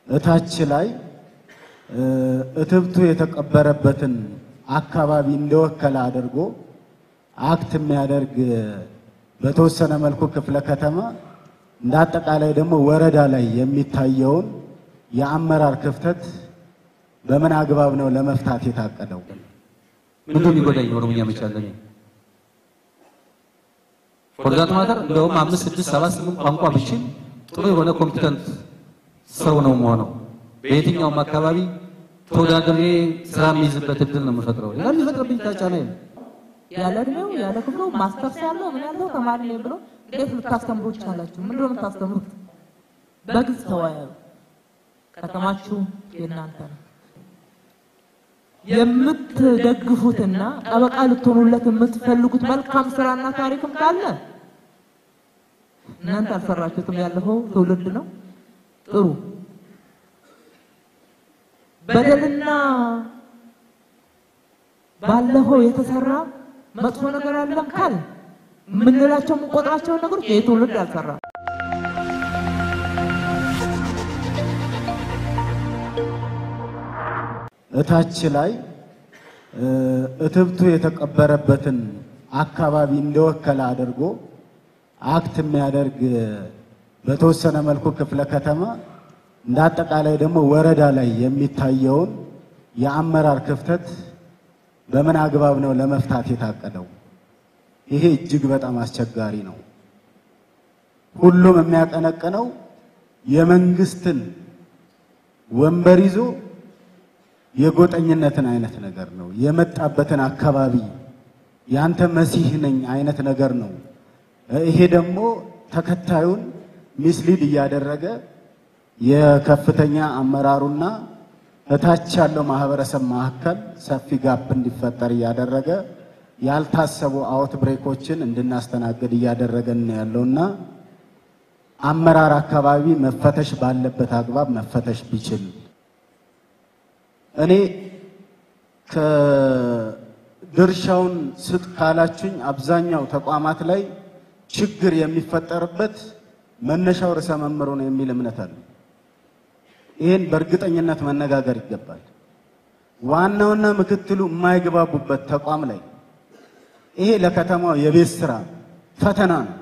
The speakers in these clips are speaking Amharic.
እታች ላይ እትብቱ የተቀበረበትን አካባቢ እንደወከለ አድርጎ አክት የሚያደርግ በተወሰነ መልኩ ክፍለ ከተማ እንደ አጠቃላይ ደግሞ ወረዳ ላይ የሚታየውን የአመራር ክፍተት በምን አግባብ ነው ለመፍታት የታቀደው? ምንድን ነው የሚጎዳኝ? ኦሮምኛ መቻለኝ ፎርዛት ማተር እንደውም አምስት ስድስት ሰባት ስምንት ቋንቋ ብችል ጥሩ የሆነ ኮምፒተንት ሰው ነው መሆነው። በየትኛውም አካባቢ ተወዳድሬ ስራ የሚይዝበት እድል ነው የምፈጥረው። ሌላ የሚፈጥርብኝ ታጫና ያለ እድሜው ያለ ክፍሉ ማስተርስ ያለው ምን ያለው ተማሪ ነኝ ብሎ እንዴት ልታስተምሩ ቻላችሁ? ምንድን ነው የምታስተምሩት? በግልጽ ተወያዩ። ከተማችሁ የእናንተ ነው። የምትደግፉትና ጠበቃ ልትሆኑለት የምትፈልጉት መልካም ስራና ታሪክም ካለ እናንተ አልሰራችሁትም፣ ያለፈው ትውልድ ነው። ጥሩ በደልና ባለፈው የተሰራ መጥፎ ነገር አለም ካል የምንላቸው የምንቆጥራቸውን ነገሮች ይህ ትውልድ አልሰራ እታች ላይ እትብቱ የተቀበረበትን አካባቢ እንደወከለ አድርጎ አክት የሚያደርግ በተወሰነ መልኩ ክፍለ ከተማ እንደ አጠቃላይ ደግሞ ወረዳ ላይ የሚታየውን የአመራር ክፍተት በምን አግባብ ነው ለመፍታት የታቀደው? ይሄ እጅግ በጣም አስቸጋሪ ነው። ሁሉም የሚያቀነቅነው የመንግስትን ወንበር ይዞ የጎጠኝነትን አይነት ነገር ነው። የመጣበትን አካባቢ ያንተ መሲህ ነኝ አይነት ነገር ነው። ይሄ ደግሞ ተከታዩን ሚስሊድ እያደረገ የከፍተኛ አመራሩና እታች ያለው ማህበረሰብ መካከል ሰፊ ጋፕ እንዲፈጠር እያደረገ ያልታሰቡ አውት ብሬኮችን እንድናስተናግድ እያደረገን ነው ያለውና አመራር አካባቢ መፈተሽ ባለበት አግባብ መፈተሽ ቢችል እኔ ከድርሻውን ስጥ ካላችሁኝ አብዛኛው ተቋማት ላይ ችግር የሚፈጠርበት መነሻው ርዕሰ መምህሩ ነው የሚል እምነት አለ። ይህን በእርግጠኝነት መነጋገር ይገባል። ዋናውና ምክትሉ የማይግባቡበት ተቋም ላይ ይሄ ለከተማው የቤት ስራ ፈተና ነው።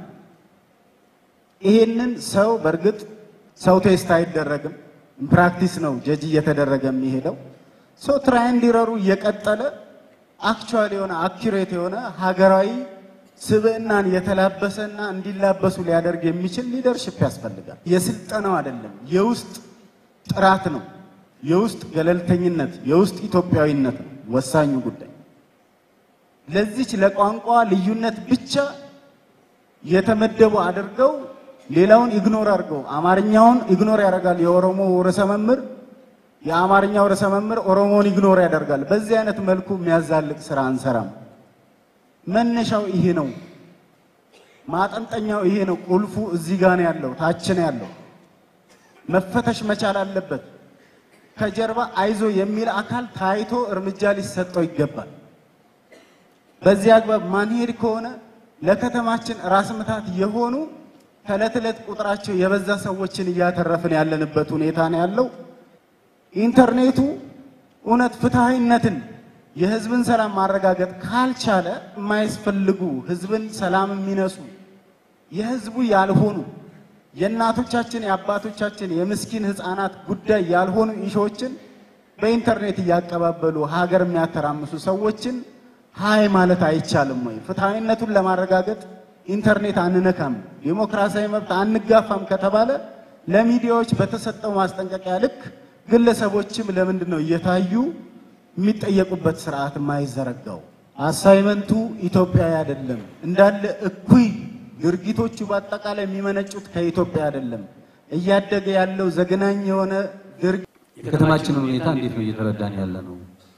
ይሄንን ሰው በእርግጥ ሰው ቴስት አይደረግም፣ ፕራክቲስ ነው ጀጅ እየተደረገ የሚሄደው ሰው ትራይንድ ኢረሩ እየቀጠለ አክቹዋል የሆነ አኪሬት የሆነ ሀገራዊ ስብዕናን የተላበሰና እንዲላበሱ ሊያደርግ የሚችል ሊደርሽፕ ያስፈልጋል። የስልጠናው አይደለም፣ የውስጥ ጥራት ነው፣ የውስጥ ገለልተኝነት፣ የውስጥ ኢትዮጵያዊነት ነው ወሳኙ ጉዳይ። ለዚች ለቋንቋ ልዩነት ብቻ የተመደቡ አድርገው ሌላውን ኢግኖር አድርገው አማርኛውን ኢግኖር ያደርጋል የኦሮሞ ርዕሰ መምህር የአማርኛው ርዕሰ መምህር ኦሮሞን ኢግኖር ያደርጋል። በዚህ አይነት መልኩ የሚያዛልቅ ስራ አንሰራም። መነሻው ይሄ ነው። ማጠንጠኛው ይሄ ነው። ቁልፉ እዚህ ጋር ነው ያለው፣ ታች ነው ያለው። መፈተሽ መቻል አለበት። ከጀርባ አይዞ የሚል አካል ታይቶ እርምጃ ሊሰጠው ይገባል። በዚህ አግባብ ማንሄድ ከሆነ ለከተማችን ራስ ምታት የሆኑ ከዕለት ዕለት ቁጥራቸው የበዛ ሰዎችን እያተረፍን ያለንበት ሁኔታ ነው ያለው። ኢንተርኔቱ እውነት ፍትሐዊነትን የህዝብን ሰላም ማረጋገጥ ካልቻለ የማያስፈልጉ ህዝብን ሰላም የሚነሱ የህዝቡ ያልሆኑ የእናቶቻችን የአባቶቻችን የምስኪን ህፃናት ጉዳይ ያልሆኑ ኢሾችን በኢንተርኔት እያቀባበሉ ሀገር የሚያተራምሱ ሰዎችን ሀይ ማለት አይቻልም ወይ? ፍትሐዊነቱን ለማረጋገጥ ኢንተርኔት አንነካም፣ ዴሞክራሲያዊ መብት አንጋፋም ከተባለ ለሚዲያዎች በተሰጠው ማስጠንቀቂያ ልክ ግለሰቦችም ለምንድን ነው እየታዩ የሚጠየቁበት ስርዓት የማይዘረጋው? አሳይመንቱ ኢትዮጵያዊ አይደለም። እንዳለ እኩይ ድርጊቶቹ በአጠቃላይ የሚመነጩት ከኢትዮጵያ አይደለም። እያደገ ያለው ዘግናኝ የሆነ ድርጊት የከተማችንን ሁኔታ እንዴት ነው እየተረዳን ያለ ነው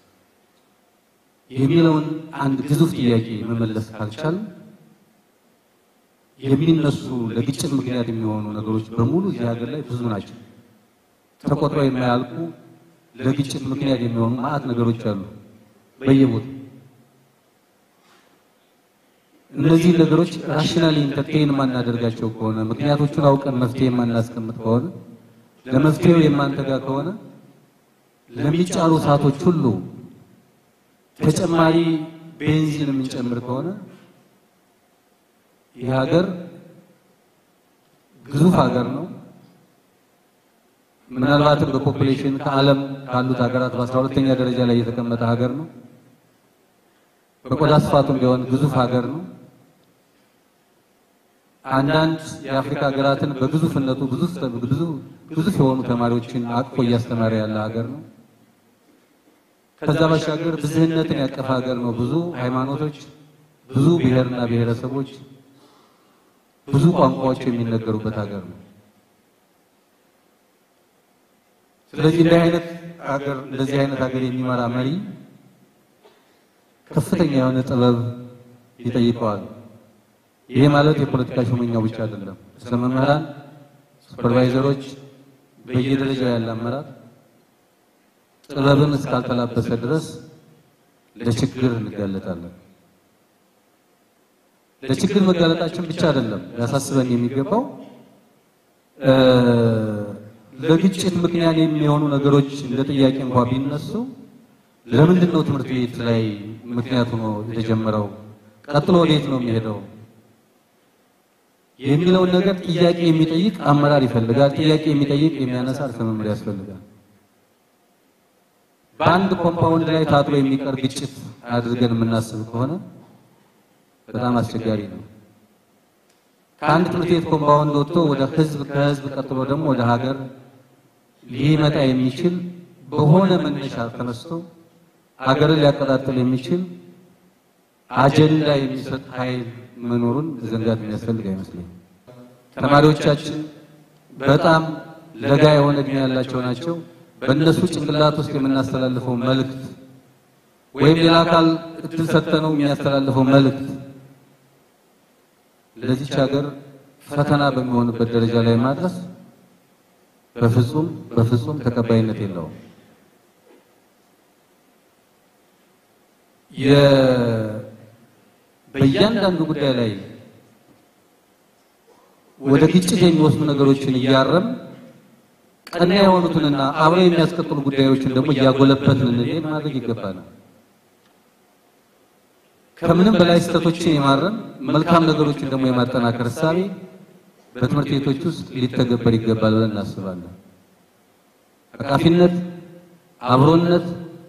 የሚለውን አንድ ግዙፍ ጥያቄ መመለስ ካልቻል የሚነሱ ለግጭት ምክንያት የሚሆኑ ነገሮች በሙሉ እዚህ ሀገር ላይ ብዙ ናቸው። ተቆጥረው የማያልቁ ለግጭት ምክንያት የሚሆኑ ማአት ነገሮች አሉ በየቦታው። እነዚህ ነገሮች ራሽናሊ ኢንተርቴይን የማናደርጋቸው ከሆነ ምክንያቶቹን አውቀን መፍትሄ የማናስቀምጥ ከሆነ ለመፍትሄው የማንተጋ ከሆነ ለሚጫሩ እሳቶች ሁሉ ተጨማሪ ቤንዚን የምንጨምር ከሆነ ይህ ሀገር ግዙፍ ሀገር ነው። ምናልባትም በፖፑሌሽን ከዓለም ካሉት ሀገራት በአስራ ሁለተኛ ደረጃ ላይ የተቀመጠ ሀገር ነው። በቆዳ ስፋቱም ቢሆን ግዙፍ ሀገር ነው። አንዳንድ የአፍሪካ ሀገራትን በግዙፍነቱ ብዙ ብዙ ግዙፍ የሆኑ ተማሪዎችን አቅፎ እያስተማረ ያለ ሀገር ነው። ከዛ ባሻገር ብዝህነትን ያቀፈ ሀገር ነው። ብዙ ሃይማኖቶች፣ ብዙ ብሔርና ብሔረሰቦች፣ ብዙ ቋንቋዎች የሚነገሩበት ሀገር ነው። ስለዚህ እንዲህ አይነት ሀገር እንደዚህ አይነት ሀገር የሚመራ መሪ ከፍተኛ የሆነ ጥበብ ይጠይቀዋል። ይሄ ማለት የፖለቲካ ሹመኛው ብቻ አይደለም። ስለ መምህራን፣ ሱፐርቫይዘሮች፣ በየደረጃው ያለ አመራር ጥበብን እስካልተላበሰ ድረስ ለችግር እንጋለጣለን። ለችግር መጋለጣችን ብቻ አይደለም ያሳስበን የሚገባው ለግጭት ምክንያት የሚሆኑ ነገሮች እንደ ጥያቄ እንኳ ቢነሱ ለምንድን ነው ትምህርት ቤት ላይ ምክንያቱ ነው የተጀመረው? ቀጥሎ ወዴት ነው የሚሄደው? የሚለውን ነገር ጥያቄ የሚጠይቅ አመራር ይፈልጋል። ጥያቄ የሚጠይቅ የሚያነሳ ርዕሰ መምህር ያስፈልጋል። በአንድ ኮምፓውንድ ላይ ታጥሮ የሚቀር ግጭት አድርገን የምናስብ ከሆነ በጣም አስቸጋሪ ነው። ከአንድ ትምህርት ቤት ኮምፓውንድ ወጥቶ ወደ ህዝብ፣ ከህዝብ ቀጥሎ ደግሞ ወደ ሀገር ሊመጣ የሚችል በሆነ መነሻ ተነስቶ ሀገርን ሊያቀጣጥል የሚችል አጀንዳ የሚሰጥ ኃይል መኖሩን መዘንጋት የሚያስፈልግ አይመስለኝም። ተማሪዎቻችን በጣም ለጋ የሆነ እድሜ ያላቸው ናቸው። በእነሱ ጭንቅላት ውስጥ የምናስተላልፈው መልእክት ወይም ሌላ አካል እድል ሰጥተነው የሚያስተላልፈው መልእክት ለዚች ሀገር ፈተና በሚሆንበት ደረጃ ላይ ማድረስ በፍጹም በፍጹም ተቀባይነት የለውም። በእያንዳንዱ ጉዳይ ላይ ወደ ግጭት የሚወስዱ ነገሮችን እያረም ቀና የሆኑትንና አብረው የሚያስቀጥሉ ጉዳዮችን ደግሞ እያጎለበትን እንሄድ ማድረግ ይገባናል። ከምንም በላይ ስህተቶችን የማረም መልካም ነገሮችን ደግሞ የማጠናከር እሳቤ በትምህርት ቤቶች ውስጥ ሊተገበር ይገባል ብለን እናስባለን። አቃፊነት፣ አብሮነት፣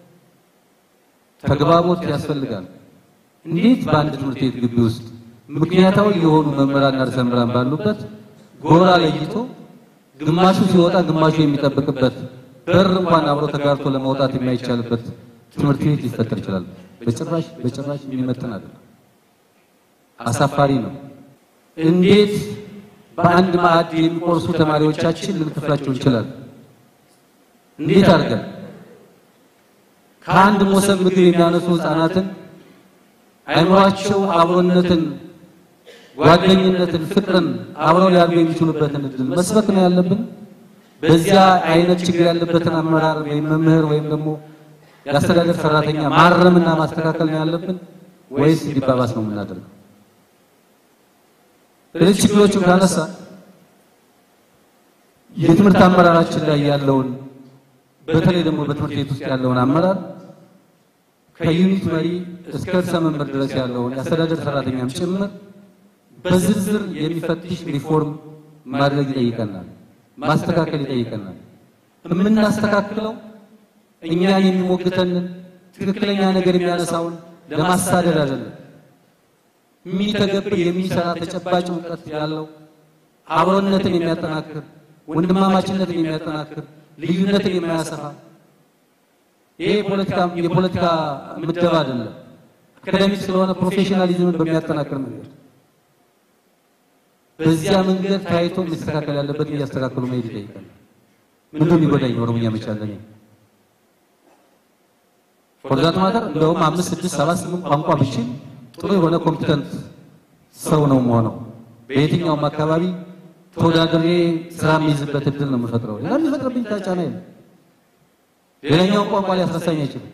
ተግባቦት ያስፈልጋል። እንዴት በአንድ ትምህርት ቤት ግቢ ውስጥ ምክንያታዊ የሆኑ መምህራንና ርዕሰ መምህራን ባሉበት ጎራ ለይቶ ግማሹ ሲወጣ ግማሹ የሚጠብቅበት በር እንኳን አብሮ ተጋርቶ ለመውጣት የማይቻልበት ትምህርት ቤት ሊፈጠር ይችላል? በጭራሽ በጭራሽ የሚመጥን አይደለም። አሳፋሪ ነው። እንዴት በአንድ ማዕድ የሚቆርሱ ተማሪዎቻችን ልንከፍላቸው እንችላለን? እንዴት አድርገን ከአንድ ሞሰብ ምግብ የሚያነሱ ህፃናትን አይምሯቸው አብሮነትን፣ ጓደኝነትን፣ ፍቅርን አብረው ሊያድጉ የሚችሉበትን እድል መስበክ ነው ያለብን። በዚያ አይነት ችግር ያለበትን አመራር ወይም መምህር ወይም ደግሞ የአስተዳደር ሰራተኛ ማረምና ማስተካከል ነው ያለብን ወይስ እንዲባባስ ነው የምናደርገው? ስለዚህ ችግሮቹን ካነሳ የትምህርት አመራራችን ላይ ያለውን በተለይ ደግሞ በትምህርት ቤት ውስጥ ያለውን አመራር ከዩኒት መሪ እስከ ርዕሰ መምህር ድረስ ያለውን የአስተዳደር ሰራተኛም ጭምር በዝርዝር የሚፈትሽ ሪፎርም ማድረግ ይጠይቀናል፣ ማስተካከል ይጠይቀናል። የምናስተካክለው እኛን የሚሞግተንን ትክክለኛ ነገር የሚያነሳውን ለማሳደድ አይደለም። የሚተገብር የሚሰራ ተጨባጭ እውቀት ያለው አብሮነትን የሚያጠናክር ወንድማማችነትን የሚያጠናክር ልዩነትን የማያሰፋ ይሄ የፖለቲካ የፖለቲካ ምደባ አይደለም። አካዳሚክ ስለሆነ ፕሮፌሽናሊዝምን በሚያጠናክር መንገድ በዚያ መንገድ ታይቶ መስተካከል ያለበት እያስተካከሉ መሄድ ይጠይቃል። ምንድነው የሚጎዳኝ ኦሮምኛ መቻለን ፎርዛት ማተር እንደውም አምስት ስድስት ሰባት ስምንት ቋንቋ ብችል ጥሩ የሆነ ኮምፒተንት ሰው ነው የምሆነው። በየትኛውም አካባቢ ተወዳድሬ ስራ የሚይዝበት እድል ነው የምፈጥረው። ሌላ የሚፈጥርብኝ ጫና የለም። ሌላኛውን ቋንቋ ሊያስረሳኝ አይችልም።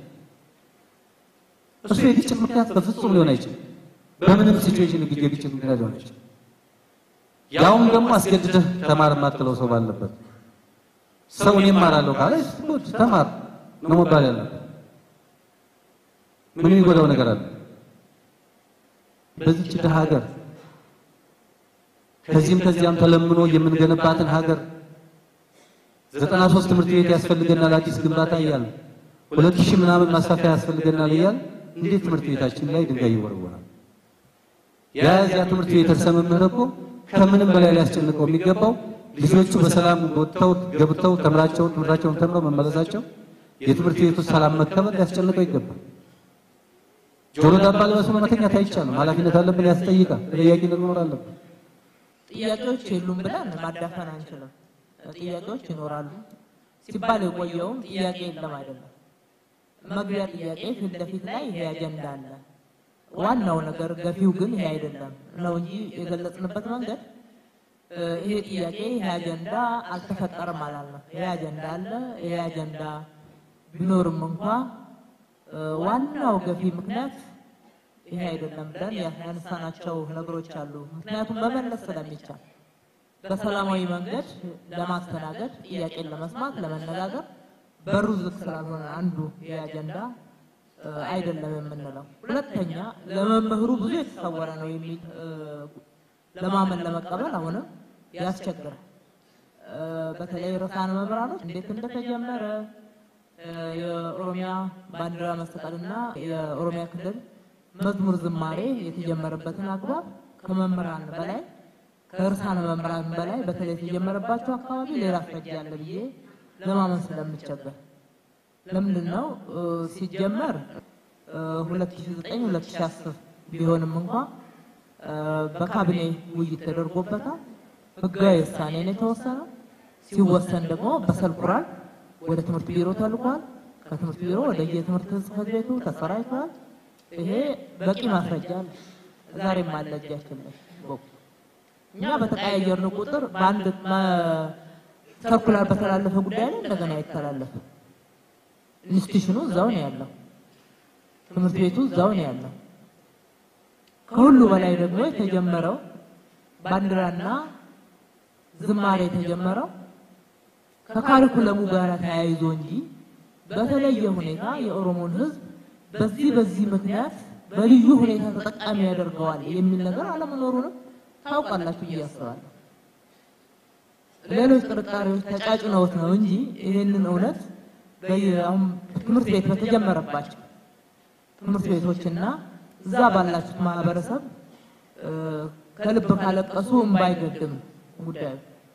እሱ የግጭት ምክንያት በፍጹም ሊሆን አይችልም። በምንም ሲቹዌሽን የግጭት ምክንያት ሊሆን አይችልም። ያውም ደግሞ አስገድደህ ተማር የማትለው ሰው ባለበት ሰው እኔ እማራለሁ ካለ ጉድ ተማር ነው መባል ያለበት። ምን የሚጎዳው ነገር አለ? በዚች ድሃ ሀገር ከዚህም ከዚያም ተለምኖ የምንገነባትን ሀገር ዘጠና ሶስት ትምህርት ቤት ያስፈልገናል አዲስ ግንባታ እያለ ሁለት ሺህ ምናምን ማስፋፊያ ያስፈልገናል እያለ እንዴት ትምህርት ቤታችን ላይ ድንጋይ ይወረወራል? የዚያ ትምህርት ቤት ርዕሰ መምህር እኮ ከምንም በላይ ሊያስጨንቀው የሚገባው ልጆቹ በሰላም ወጥተው ገብተው ተምራቸውን ትምህርታቸውን ተምረው መመለሳቸው የትምህርት ቤቱ ሰላም መከበር ሊያስጨንቀው ይገባል። ጆሮ ዳባ ልበሱ መተኛት አይቻልም። ኃላፊነት አለብን፣ ያስጠይቃል። ተጠያቂነት መኖር አለብን። ጥያቄዎች የሉም ብለን ማዳፈን አንችልም። ጥያቄዎች ይኖራሉ ሲባል የቆየውም ጥያቄ የለም አይደለም። መግቢያ ጥያቄ ፊት ለፊት ላይ ይሄ አጀንዳ አለ። ዋናው ነገር ገፊው ግን ይሄ አይደለም ነው እንጂ የገለጽንበት መንገድ እ፣ ይሄ ጥያቄ ይሄ አጀንዳ አልተፈጠረም አላልንም። ይሄ አጀንዳ አለ። ይሄ አጀንዳ ቢኖርም እንኳ እ፣ ዋናው ገፊ ምክንያት ይሄ አይደለም ብለን ያነሳናቸው ነገሮች አሉ። ምክንያቱም መመለስ ስለሚቻል በሰላማዊ መንገድ ለማስተናገድ ጥያቄን ለመስማት ለመነጋገር በሩ ዝግ ስላልሆነ አንዱ ይህ አጀንዳ እ፣ አይደለም የምንለው። ሁለተኛ ለመምህሩ ብዙ የተሰወረ ነው የሚል እ፣ ለማመን ለመቀበል አሁንም ያስቸግራል። እ፣ በተለይ ርዕሳነ መምህራኖች እንዴት እንደተጀመረ እ፣ የኦሮሚያ ባንዲራ መስቀልና የኦሮሚያ ክልል መዝሙር ዝማሬ የተጀመረበትን አግባብ ከመምህራን በላይ ከእርሳነ መምህራን በላይ በተለይ የተጀመረባቸው አካባቢ ሌላ አስረጃ አለ ብዬ ለማመን ስለምቸገር ለምንድን ነው እ፣ ሲጀመር እ፣ 2009 2010 ቢሆንም እንኳ እ፣ በካቢኔ ውይይት ተደርጎበታል። ህጋዊ ውሳኔ ነው የተወሰነው። ሲወሰን ደግሞ በሰልኩራል ወደ ትምህርት ቢሮ ተልኳል። ከትምህርት ቢሮ ወደ የትምህርት ጽሕፈት ቤቱ ተሰራጭቷል። ይሄ በቂ ማስረጃ አለ። ዛሬም አለ እጃችን ላይ በቁ እኛ በተቀያየርን ቁጥር በአንድ መ- ሰርኩላር በተላለፈ ጉዳይ ላይ እንደገና አይተላለፍ። ኢንስቲትዩሽኑ እዛው ነው ያለው፣ ትምህርት ቤቱ እዛው ነው ያለው። ከሁሉ በላይ ደግሞ የተጀመረው ባንዲራና ዝማሬ የተጀመረው ከካሪኩለሙ ጋር ተያይዞ እንጂ በተለየ ሁኔታ የኦሮሞን ሕዝብ በዚህ በዚህ ምክንያት በልዩ ሁኔታ ተጠቃሚ ያደርገዋል የሚል ነገር አለመኖሩንም ታውቃላችሁ ብዬ አስባለሁ። ሌሎች ጥርጣሬዎች ተጫጭነውት ነው እንጂ ይህንን እውነት በየ- አሁን ትምህርት ቤት በተጀመረባቸው ትምህርት ቤቶችና እዛ ባላችሁት ማህበረሰብ እ፣ ከልብ ካለቀሱ እምባ አይገድም ጉዳዩ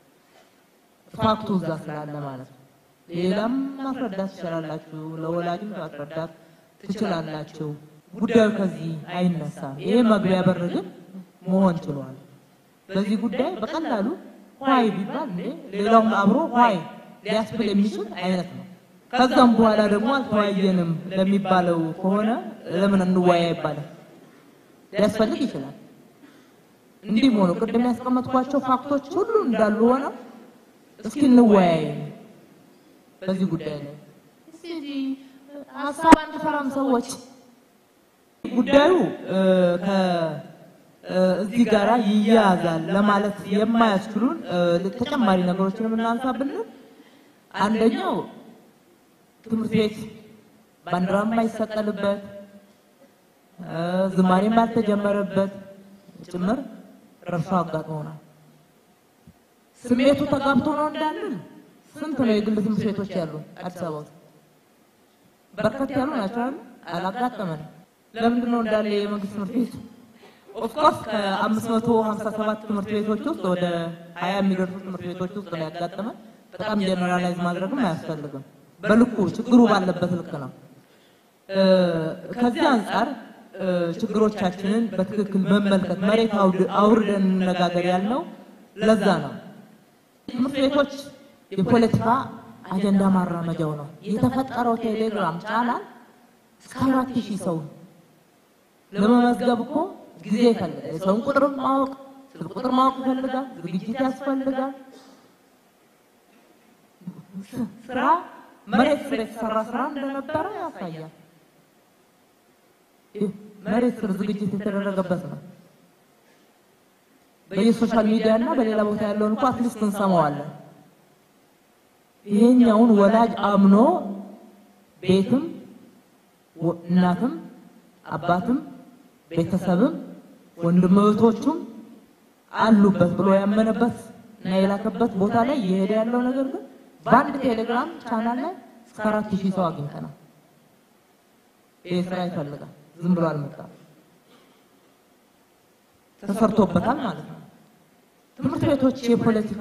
ፋክቱ እዛ ስላለ ማለት ነው። ሌላም ማስረዳት ትችላላችሁ፣ ለወላጅም ማስረዳት ትችላላችሁ። ጉዳዩ ከዚህ አይነሳም። ይሄ መግቢያ በር ግን መሆን ችሏል። በዚህ ጉዳይ በቀላሉ ኋይ ቢባል እንዴ ሌላውም አብሮ ኋይ ሊያስብል የሚችል አይነት ነው። ከዛም በኋላ ደግሞ አልተወያየንም ለሚባለው ከሆነ ለምን እንወያይ ይባላል? ሊያስፈልግ ይችላል። እንዲህ ሆኖ ቅድም ያስቀመጥኳቸው ፋክቶች ሁሉ እንዳሉ ሆነው እስኪ እንወያይ በዚህ ጉዳይ ላይ እስኪ እዚህ ሀሳብ አንፈራም ሰዎች ጉዳዩ እ፣ ከ እ፣ እዚህ ጋራ ይያያዛል ለማለት የማያስችሉን እ፣ ተጨማሪ ነገሮችን የምናንሳ ብንል አንደኛው ትምህርት ቤት ባንዲራ የማይሰቀልበት እ፣ ዝማሬም ባልተጀመረበት ጭምር ረብሻ አጋጥሞናል። ስሜቱ ተጋብቶ ነው እንዳንል ስንት ነው የግል ትምህርት ቤቶች ያሉ አዲስ አበባ ውስጥ በርከት ያሉ ናቸው አይደል? አላጋጠመንም። ለምንድን ነው እንዳለ የመንግስት ትምህርት ቤት ኦፍኮርስ ከ557 ትምህርት ቤቶች ውስጥ ወደ 20 የሚደርሱ ትምህርት ቤቶች ውስጥ ነው ያጋጠመን። በጣም ጀነራላይዝ ማድረግም አያስፈልግም። በልኩ ችግሩ ባለበት ልክ ነው። እ፣ ከዚህ አንጻር እ፣ ችግሮቻችንን በትክክል መመልከት መሬት አውድ- አውርደን እንነጋገር ያልነው ለዛ ነው። ትምህርት ቤቶች የፖለቲካ አጀንዳ ማራመጃው ነው። የተፈጠረው ቴሌግራም ቻናል እስከ አራት ሺህ ሰው ለመመዝገብ እኮ ጊዜ ይፈልጋል። የሰውን ቁጥር ማወቅ፣ ስልክ ቁጥር ማወቅ ይፈልጋል። ዝግጅት ያስፈልጋል። ስራ መሬት ስር የተሰራ ስራ እንደነበረ ያሳያል። ይህ መሬት ስር ዝግጅት የተደረገበት ነው። በየሶሻል ሚዲያ እና በሌላ ቦታ ያለውን እንኳ አትሊስት እንሰማዋለን። ይሄኛውን ወላጅ አምኖ ቤትም ወ- እናትም አባትም ቤተሰብም ወንድም እህቶቹም አሉበት ብሎ ያመነበት እና የላከበት ቦታ ላይ እየሄደ ያለው ነገር ግን በአንድ ቴሌግራም ቻናል ላይ እስከ አራት ሺህ ሰው አግኝተናል። ይህ ስራ ይፈልጋል። ዝም ብሎ አልመጣም፣ ተሰርቶበታል ማለት ነው። ትምህርት ቤቶች የፖለቲካ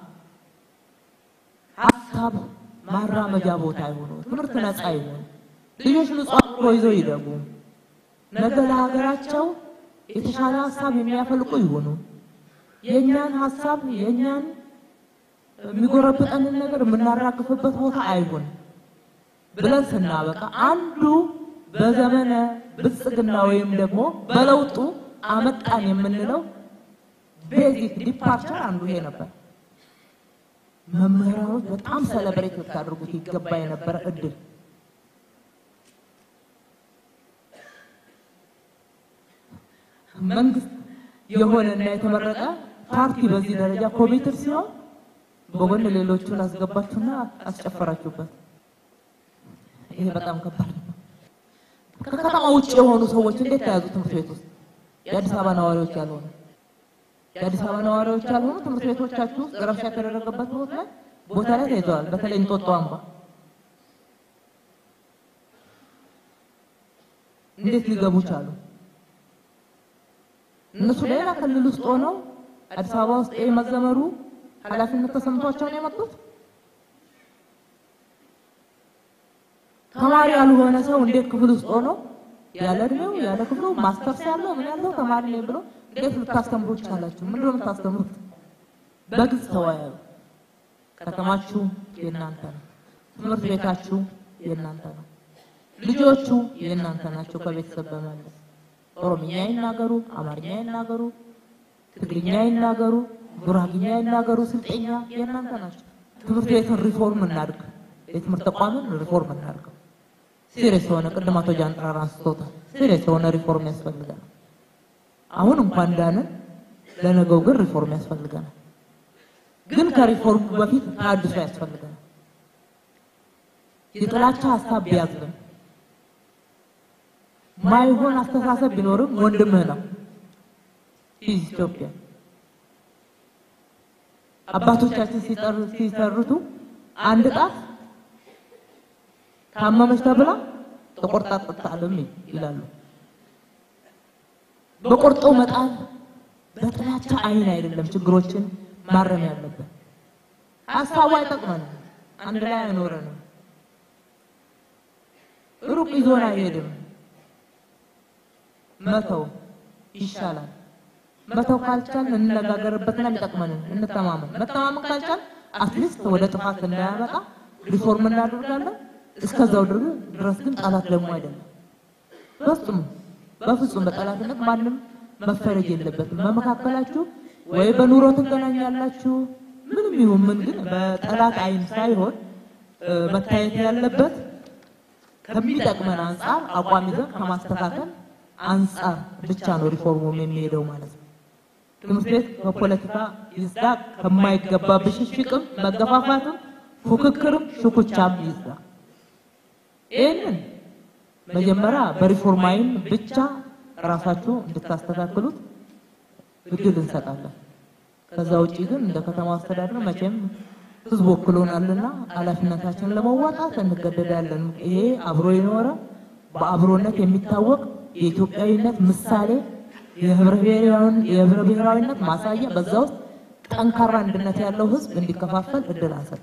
ሀሳብ ማራመጃ ቦታ ይሆኑ፣ ትምህርት ነፃ ይሆኑ፣ ልጆች ንጹህ አእምሮ ይዘው ይደጉ፣ ነገ ለሀገራቸው የተሻለ ሀሳብ የሚያፈልቁ ይሆኑ። የእኛን ሀሳብ የእኛን የሚጎረብጠንን ነገር የምናራግፍበት ቦታ አይሁን ብለን ስናበቃ አንዱ በዘመነ ብልጽግና ወይም ደግሞ በለውጡ አመጣን የምንለው ቤዚክ ዲፓርቸር አንዱ ይሄ ነበር። መምህራኖች በጣም ሰለብሬት ልታደርጉት ይገባ የነበረ እድል መንግስት የሆነና የተመረጠ ፓርቲ በዚህ ደረጃ ኮሚትር ሲሆን በጎን ሌሎቹን አስገባችሁና አስጨፈራችሁበት። ይሄ በጣም ከባድ ነው። ከከተማ ውጭ የሆኑ ሰዎች እንዴት ተያዙ? ትምህርት ቤት ውስጥ የአዲስ አበባ ነዋሪዎች ያልሆኑ የአዲስ አበባ ነዋሪዎች ያልሆኑ ትምህርት ቤቶቻችሁ ውስጥ ረብሻ የተደረገበት ቦታ ላይ ቦታ ላይ ተይዘዋል። በተለይ እንጦጦ አምባ እንዴት ሊገቡ ቻሉ? እነሱ ሌላ ክልል ውስጥ ሆነው አዲስ አበባ ውስጥ ይሄ መዘመሩ ኃላፊነት ተሰምቷቸው ነው የመጡት። ተማሪ ያልሆነ ሰው እንዴት ክፍል ውስጥ ሆኖ ያለ እድሜው ያለ ክፍሉ ማስተርስ ያለው ምን ያለው ተማሪ ነኝ ብሎ እንዴት ልታስተምሩ ቻላችሁ? ምንድን ነው የምታስተምሩት? በግልጽ ተወያዩ። ከተማችሁ የእናንተ ነው። ትምህርት ቤታችሁ የእናንተ ነው። ልጆቹ የእናንተ ናቸው። ከቤተሰብ በመለስ ኦሮምኛ ይናገሩ፣ አማርኛ ይናገሩ፣ ትግርኛ ይናገሩ፣ ጉራግኛ ይናገሩ፣ ስልጤኛ የእናንተ ናቸው። ትምህርት ቤትን ሪፎርም እናድርግ። የትምህርት ተቋምን ሪፎርም እናድርገው። ሲሪየስ የሆነ ቅድም አቶ ጃንጥራር አንስቶታል። ሲሪየስ የሆነ ሪፎርም ያስፈልገናል። አሁን እንኳን ዳንን፣ ለነገው ግን ሪፎርም ያስፈልገናል። ግን ከሪፎርሙ በፊት ተሃድሶ ያስፈልገናል። የጥላቻ ሀሳብ ቢያዝብን ማይሆን አስተሳሰብ ቢኖርም ወንድምህ ነው። ሂዝ ኢትዮጵያ አባቶቻችን ሲጠሩ- ሲተርቱ አንድ ጣት ታመመች ተብላ ተቆርጣ አትጣልም ይላሉ። በቆርጦ መጣል በጥላቻ አይን አይደለም ችግሮችን ማረም ያለበት። ሀሳቡ አይጠቅመንም፣ አንድ ላይ አይኖረንም፣ ሩቅ ይዞን አይሄድም። መተው ይሻላል። መተው ካልቻልን እንነጋገርበትና የሚጠቅመንን እንተማመን። መተማመን ካልቻል አትሊስት ወደ ጥፋት እንዳያመጣ ሪፎርም እናደርጋለን። እስከዛው ድር- ድረስ ግን ጠላት ደግሞ አይደለም። በፍጹም በፍጹም በጠላትነት ማንም መፈረጅ የለበትም። በመካከላችሁ ወይ በኑሮ ትገናኛላችሁ፣ ምንም ይሁን ምን ግን በጠላት አይን ሳይሆን እ፣ መታየት ያለበት ከሚጠቅመን አንጻር አቋም ይዘን ከማስተካከል አንጻር ብቻ ነው ሪፎርሙም የሚሄደው ማለት ነው። ትምህርት ቤት በፖለቲካ ይዝዳ፣ ከማይገባ ብሽሽቅም፣ መገፋፋትም፣ ፉክክርም ሽኩቻም ይዝዳ። ይህንን መጀመሪያ በሪፎርም አይን ብቻ ራሳችሁ እንድታስተካክሉት እድል እንሰጣለን። ከዛ ውጪ ግን እንደ ከተማ አስተዳደር መቼም ህዝብ ወክሎናልና ኃላፊነታችንን ለመዋጣት እንገደዳለን። ይሄ አብሮ የኖረ በአብሮነት የሚታወቅ የኢትዮጵያዊነት ምሳሌ የህብረ ብሔራዊን- የህብረ ብሔራዊነት ማሳያ በዛ ውስጥ ጠንካራ አንድነት ያለው ህዝብ እንዲከፋፈል እድል አንሰጥ።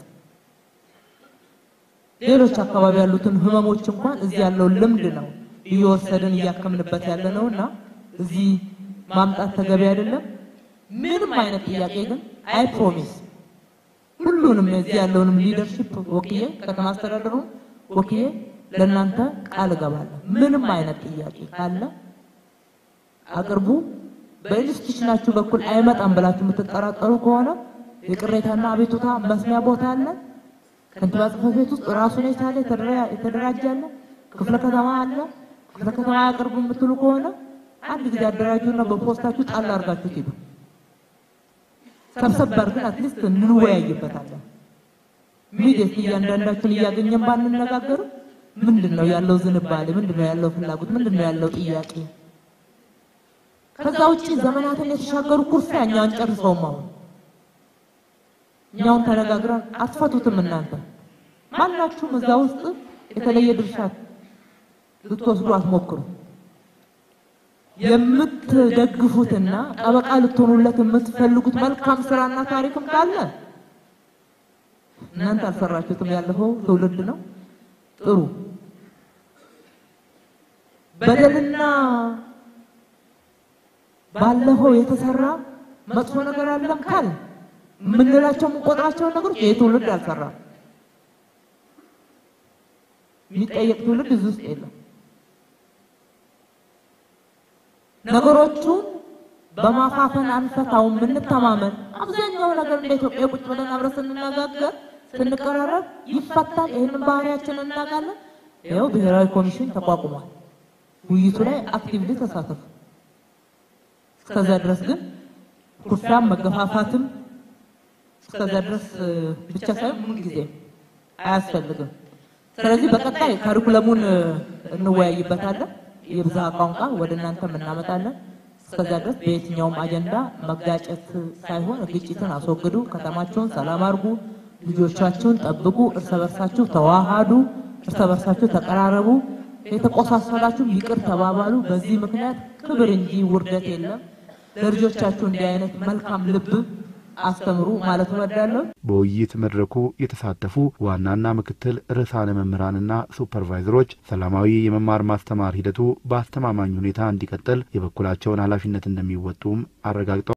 ሌሎች አካባቢ ያሉትን ህመሞች እንኳን እዚህ ያለው ልምድ ነው እየወሰድን እያከምንበት ያለ ነው እና እዚህ ማምጣት ተገቢ አይደለም። ምንም አይነት ጥያቄ ግን አይ ፕሮሚስ ሁሉንም እዚህ ያለውንም ሊደርሺፕ ወክዬ ከተማ አስተዳደሩን ወክዬ ለእናንተ ቃል እገባለሁ። ምንም አይነት ጥያቄ ካለ አቅርቡ። በኢንስቲትዩሽናችሁ በኩል አይመጣም ብላችሁ የምትጠራጠሩ ከሆነ የቅሬታና አቤቱታ መስሚያ ቦታ አለ። ከንቲባ ጽሕፈት ቤት ውስጥ ራሱን የቻለ የተደራ- የተደራጀ አለ። ክፍለ ከተማ አለ። ክፍለ ከተማ ያቅርቡ የምትሉ ከሆነ አንድ ጊዜ አደራጁና በፖስታችሁ ጣል አድርጋችሁ ሂዱ። ሰብሰብ አድርገን አትሊስት እንወያይበታለን። ሚዴት እያንዳንዳችን እያገኘን ባንነጋገርም ምንድን ነው ያለው ዝንባሌ፣ ምንድን ነው ያለው ፍላጎት፣ ምንድን ነው ያለው ጥያቄ? ከዛ ውጪ ዘመናትን የተሻገሩ ኩርፊያ እኛ አንጨርሰውም። አሁን እኛውን ተነጋግረን አትፈቱትም። እናንተ ማናችሁም እዛ ውስጥ የተለየ ድርሻ ልትወስዱ አትሞክሩ። የምትደግፉትና ጠበቃ ልትሆኑለት የምትፈልጉት መልካም ስራና ታሪክም ካለ እናንተ አልሰራችሁትም፣ ያለፈው ትውልድ ነው። ጥሩ በደልና ባለፈው የተሰራ መጥፎ ነገር አለም ካል የምንላቸው የምንቆጥራቸውን ነገሮች ይህ ትውልድ አልሰራም። የሚጠየቅ ትውልድ እዚህ ውስጥ የለም። ነገሮቹን በማፋፈን አንፈታውም። የምንተማመን አብዛኛው ነገር እንደ ኢትዮጵያ ቁጭ ብለን አብረን ስንነጋገር ስንቀራረብ ይፈታል። ይህንን ባህሪያችንን እናውቃለን። ይኸው ብሔራዊ ኮሚሽን ተቋቁሟል። ውይይቱ ላይ አክቲቭሊ ተሳተፉ። እስከዛ ድረስ ግን ኩርፊያም መገፋፋትም እስከዛ ድረስ ብቻ ሳይሆን ምን ጊዜ አያስፈልግም። ስለዚህ በቀጣይ ካሪኩለሙን እንወያይበታለን። የብዝሃ ቋንቋ ወደ እናንተም እናመጣለን። እስከዛ ድረስ በየትኛውም አጀንዳ መጋጨት ሳይሆን ግጭትን አስወግዱ፣ ከተማችሁን ሰላም አድርጉ፣ ልጆቻችሁን ጠብቁ፣ እርስ በርሳችሁ ተዋሃዱ፣ እርስ በርሳችሁ ተቀራረቡ፣ የተቆሳሰላችሁ ይቅር ተባባሉ። በዚህ ምክንያት ክብር እንጂ ውርደት የለም። ለልጆቻችሁ እንዲህ አይነት መልካም ልብ አስተምሩ ማለት እወዳለሁ። በውይይት መድረኩ የተሳተፉ ዋናና ምክትል ርዕሳነ መምህራንና ሱፐርቫይዘሮች ሰላማዊ የመማር ማስተማር ሂደቱ በአስተማማኝ ሁኔታ እንዲቀጥል የበኩላቸውን ኃላፊነት እንደሚወጡም አረጋግጠዋል።